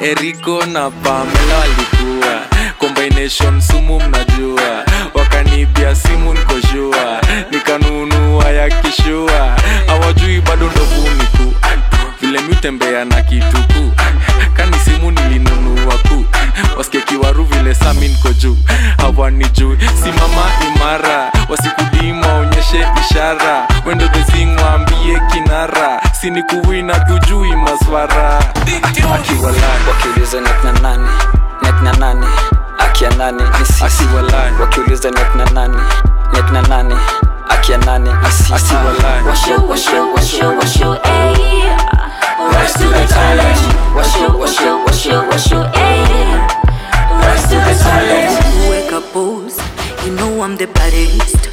Eriko na Pamela walikuwa combination sumu mnajua wakanibia simu nikoshua nikanunua ya kishua hawajui bado ndovuniku vile miutembea na kituku kani simu nilinunua ku wasikie kiwaru vile sami niko juu hawanijui simama imara wasikudima onyeshe ishara wendo dhezingwambie kinara sinikuwina tujui maswara akiwalai wakiuliza nekna nani nekna nani akia nani ni sisi asiwalai wakiuliza nekna nani nekna nani akia nani ni sisi asiwalai Washu, washu, washu, washu, ayy. Rise to the challenge. Washu, washu, washu, washu, ayy. Rise to the challenge. Wake up, pose. You know I'm the baddest.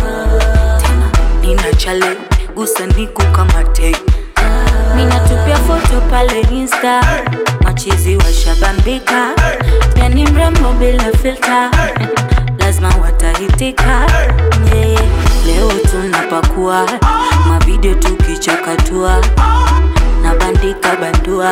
Tena nina chale gusa niku kama te Ninatupia foto pale Insta, machizi washabambika, pia ni mrembo bila filter, lazima watahitika. yeah. Leo tunapakua mavideo tukichakatua na bandika bandua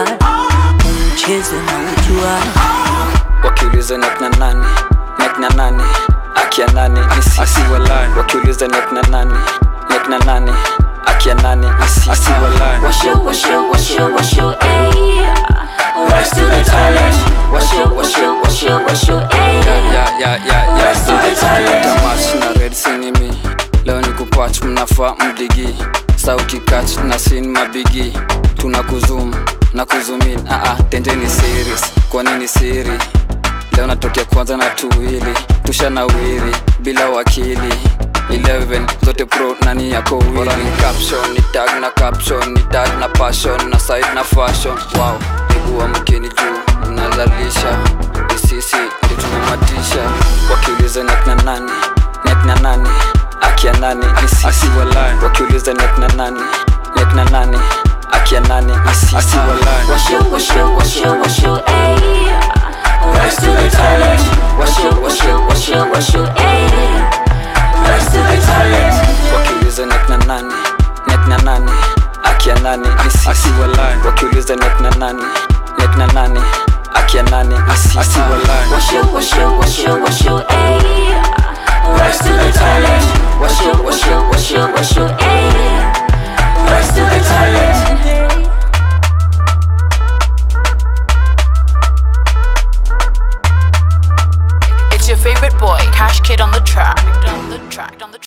mchezo na ujua wakiuliza nekna nani nekna nani akia nani ni sisi asiwalai wakiuliza nekna nani nekna nani akia nani ni sisi asiwalai Washu, washu, washu, washu, ayy. Rise to the challenge. Washu, washu, washu, washu, ayy. ya ya ya ya Rise to the challenge. tamach na red sinimi leo ni kupach mnafaa mdigi sauti kach na sin mabigi tuna kuzum na kuzumin aa tendeni series kwa nini siri leo natokea kwanza na tuwili tusha na wiri bila wakili 11 zote pro nani yako wili ni caption ni tag na caption ni tag na passion na side na fashion wow niguwa mkeni juu mnalalisha ni sisi ndio tumematisha wakiuliza nekna nani nekna nani akia nani ni sisi asiwalai wakiuliza nekna nani nekna nani akia nani ni sisi asiwalai Washu, washu, washu, washu, ayy. Rise to the challenge. Washu, washu, washu, washu, ayy. Rise to the challenge. wakiuliza nekna nani nekna nani akia nani ni sisi asiwalai wakiuliza nekna nani nekna nani akia nani ni sisi asiwalai Washu, washu, washu, washu, ayy. Rise to the challenge. Washu, washu, washu, washu, ayy. Rise to the challenge. It's your favorite boy, Cash Kid on the track. On the track, on the track.